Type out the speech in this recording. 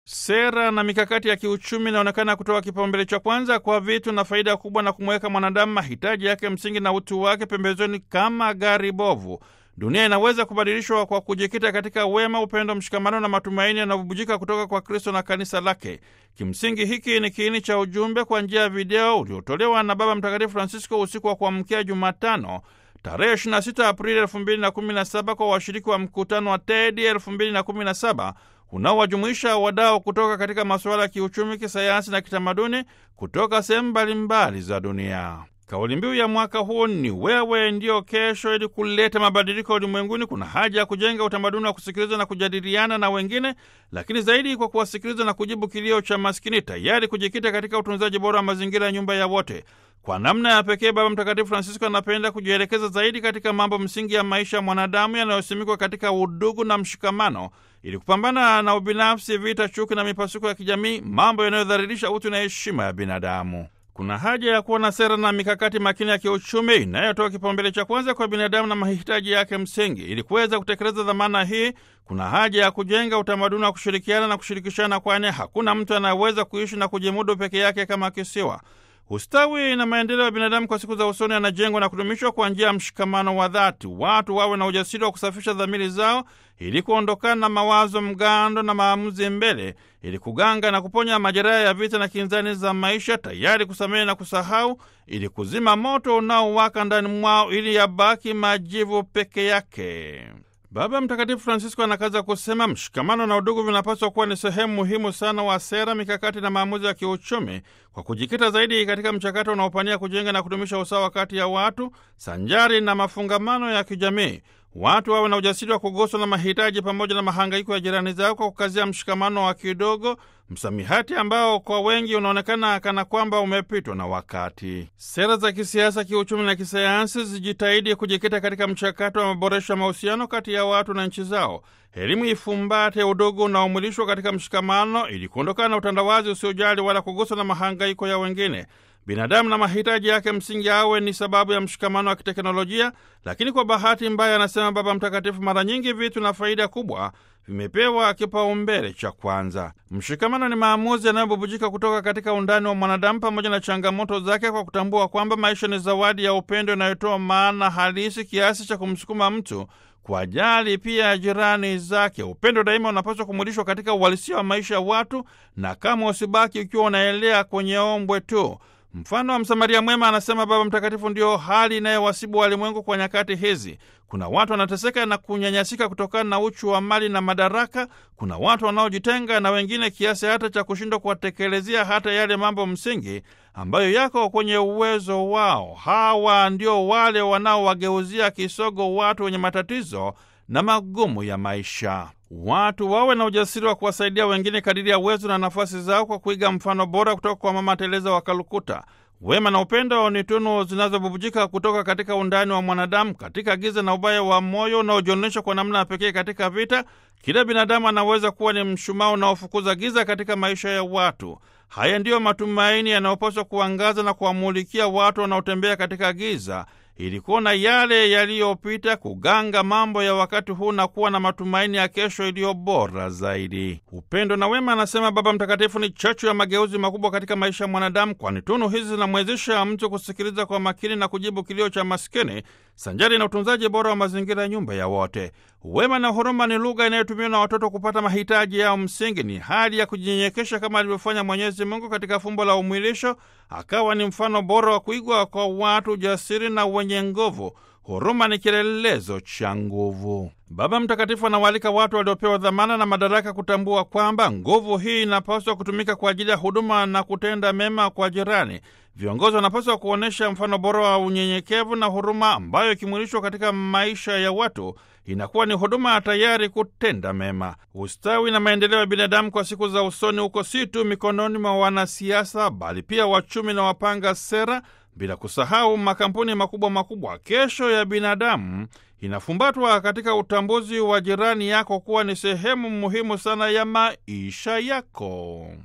Sera na mikakati ya kiuchumi inaonekana kutoa kipaumbele cha kwanza kwa vitu na faida kubwa na kumweka mwanadamu mahitaji yake msingi na utu wake pembezoni kama gari bovu. Dunia inaweza kubadilishwa kwa kujikita katika wema, upendo, mshikamano na matumaini yanayobubujika kutoka kwa Kristo na kanisa lake. Kimsingi, hiki ni kiini cha ujumbe kwa njia ya video uliotolewa na Baba Mtakatifu Francisco usiku wa kuamkia Jumatano tarehe 26 Aprili 2017 kwa washiriki wa mkutano wa TEDI 2017 unaowajumuisha wadau kutoka katika masuala ya kiuchumi, kisayansi na kitamaduni kutoka sehemu mbalimbali za dunia. Kauli mbiu ya mwaka huu ni wewe ndio kesho. Ili kuleta mabadiliko ulimwenguni, kuna haja ya kujenga utamaduni wa kusikiliza na kujadiliana na wengine, lakini zaidi kwa kuwasikiliza na kujibu kilio cha maskini, tayari kujikita katika utunzaji bora wa mazingira ya nyumba ya wote. Kwa namna ya pekee, Baba Mtakatifu Francisco anapenda kujielekeza zaidi katika mambo msingi ya maisha ya mwanadamu yanayosimikwa katika udugu na mshikamano, ili kupambana na ubinafsi, vita, chuki na mipasuko ya kijamii, mambo yanayodhalilisha utu na heshima ya binadamu. Kuna haja ya kuwa na sera na mikakati makini ya kiuchumi inayotoa kipaumbele cha kwanza kwa binadamu na mahitaji yake msingi. Ili kuweza kutekeleza dhamana hii, kuna haja ya kujenga utamaduni wa kushirikiana na kushirikishana, kwani hakuna mtu anayeweza kuishi na kujimudu peke yake kama kisiwa. Ustawi na maendeleo ya binadamu kwa siku za usoni yanajengwa na kudumishwa kwa njia ya mshikamano wa dhati. Watu wawe na ujasiri wa kusafisha dhamiri zao ili kuondokana na mawazo mgando na maamuzi mbele, ili kuganga na kuponya majeraha ya vita na kinzani za maisha, tayari kusamehe na kusahau, ili kuzima moto unaowaka ndani mwao, ili yabaki majivu peke yake. Baba Mtakatifu Francisco anakaza kusema mshikamano na udugu vinapaswa kuwa ni sehemu muhimu sana wa sera, mikakati na maamuzi ya kiuchumi, kwa kujikita zaidi katika mchakato unaopania kujenga na kudumisha usawa kati ya watu sanjari na mafungamano ya kijamii. Watu wawe na ujasiri wa kuguswa na mahitaji pamoja na mahangaiko ya jirani zao kwa kukazia mshikamano wa kidogo, msamihati ambao kwa wengi unaonekana kana kwamba umepitwa na wakati. Sera za kisiasa, kiuchumi na kisayansi zijitahidi kujikita katika mchakato wa maboresho ya mahusiano kati ya watu na nchi zao. Elimu ifumbate udogo unaomwilishwa katika mshikamano, ili kuondokana na utandawazi usiojali wala kuguswa na mahangaiko ya wengine. Binadamu na mahitaji yake msingi awe ni sababu ya mshikamano wa kiteknolojia, lakini kwa bahati mbaya, anasema Baba Mtakatifu, mara nyingi vitu na faida kubwa vimepewa kipaumbele cha kwanza. Mshikamano ni maamuzi yanayobubujika kutoka katika undani wa mwanadamu pamoja na changamoto zake, kwa kutambua kwamba maisha ni zawadi ya upendo inayotoa maana halisi kiasi cha kumsukuma mtu kwa jali pia ya jirani zake. Upendo daima unapaswa kumwilishwa katika uhalisia wa maisha ya watu, na kama usibaki ukiwa unaelea kwenye ombwe tu. Mfano wa Msamaria mwema, anasema Baba Mtakatifu, ndio hali inayowasibu walimwengu kwa nyakati hizi. Kuna watu wanateseka na kunyanyasika kutokana na uchu wa mali na madaraka. Kuna watu wanaojitenga na wengine kiasi hata cha kushindwa kuwatekelezea hata yale mambo msingi ambayo yako kwenye uwezo wao. Hawa ndio wale wanaowageuzia kisogo watu wenye matatizo na magumu ya maisha. Watu wawe na ujasiri wa kuwasaidia wengine kadiri ya uwezo na nafasi zao kwa kuiga mfano bora kutoka kwa Mama Teresa wa Kalkuta. Wema na upendo ni tunu zinazobubujika kutoka katika undani wa mwanadamu. Katika giza na ubaya wa moyo unaojionyesha kwa namna ya pekee katika vita, kila binadamu anaweza kuwa ni mshumaa unaofukuza giza katika maisha ya watu. Haya ndiyo matumaini yanayopaswa kuangaza na kuwamulikia watu wanaotembea katika giza ili kuona yale yaliyopita, kuganga mambo ya wakati huu na kuwa na matumaini ya kesho iliyo bora zaidi. Upendo na wema, anasema Baba Mtakatifu, ni chachu ya mageuzi makubwa katika maisha ya mwanadamu, kwani tunu hizi zinamwezesha mtu kusikiliza kwa makini na kujibu kilio cha maskini sanjari na utunzaji bora wa mazingira ya nyumba ya wote. Wema na huruma ni lugha inayotumiwa na watoto kupata mahitaji yao msingi. Ni hali ya kujinyenyekesha kama alivyofanya Mwenyezi Mungu katika fumbo la umwilisho, akawa ni mfano bora wa kuigwa kwa watu jasiri na wenye nguvu. Huruma ni kielelezo cha nguvu. Baba Mtakatifu anawaalika watu waliopewa dhamana na madaraka kutambua kwamba nguvu hii inapaswa kutumika kwa ajili ya huduma na kutenda mema kwa jirani. Viongozi wanapaswa kuonyesha mfano bora wa unyenyekevu na huruma, ambayo ikimwilishwa katika maisha ya watu inakuwa ni huduma tayari kutenda mema. Ustawi na maendeleo ya binadamu kwa siku za usoni huko si tu mikononi mwa wanasiasa, bali pia wachumi na wapanga sera, bila kusahau makampuni makubwa makubwa. Kesho ya binadamu inafumbatwa katika utambuzi wa jirani yako kuwa ni sehemu muhimu sana ya maisha yako.